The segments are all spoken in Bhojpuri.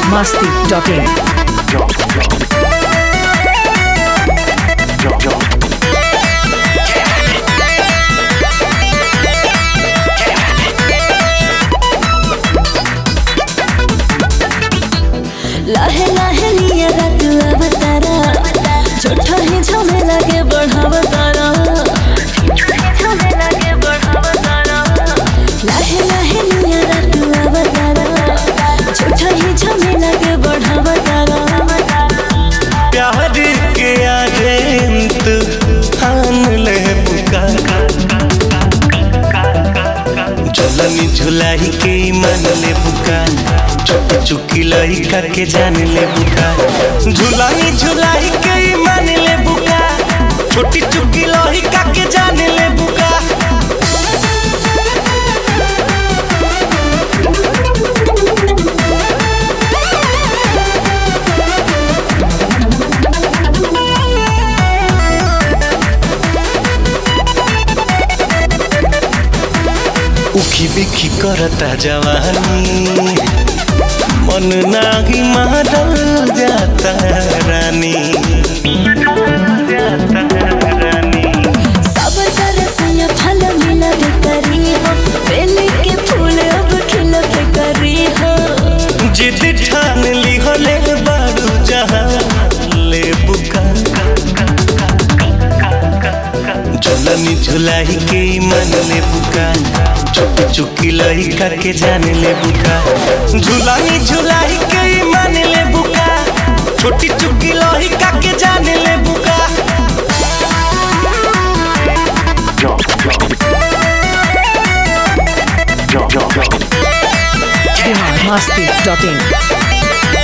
biharmasti.in लाहे लाहे लिया रात अवतारा छोटा ही झमेला के बढ़ावतारा लाहे लाहे लिया रात अवतारा छोटा ही झमेला के बढ़ावतारा प्यार के आजेंत आन ले बुका झुलनी झुलाई के मन ले बुका चुप चुकी लइका के जान ले बुका झुलनी झुलाई के मन ले बुका छोटी चुकी लइका के जान ले बुका उखी बिखी करता जवानी मन नागी मारल जाता रानी जाता रानी सब तरह से फल मिला के करी हो बेली के फूल अब खिल के करी हो जिद ठान ली हो ले बारू जहाँ ले बुका झुलनी झुलाई के मन ले बुका चुप चुकी लइका के जान ले बुका झुलनी झुलाई के मन ले बुका छोटी चुकी लइका के जान ले बुका biharmasti.in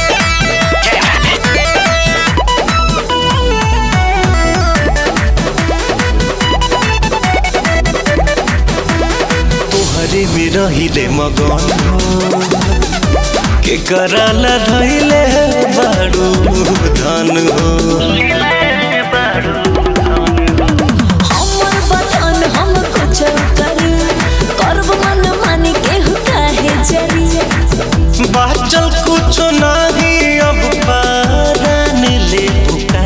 तोहरे में रहिले मगन हो के कराला धैले बारू धन हो हमर बतन हम कुछ कर करब मन मानी के काहे जरी बाचल कुछ नहीं अब पारन ले बुका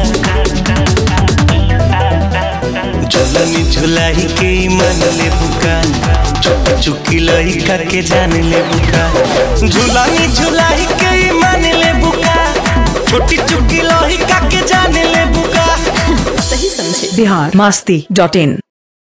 झुलनी झुलाई के मन ले बुका चुप चुकी लइका के जान ले बुका झुलनी झुलाई के मन ले बुका छोटी चुकी लइका के जान ले बुका सही समझे biharmasti.in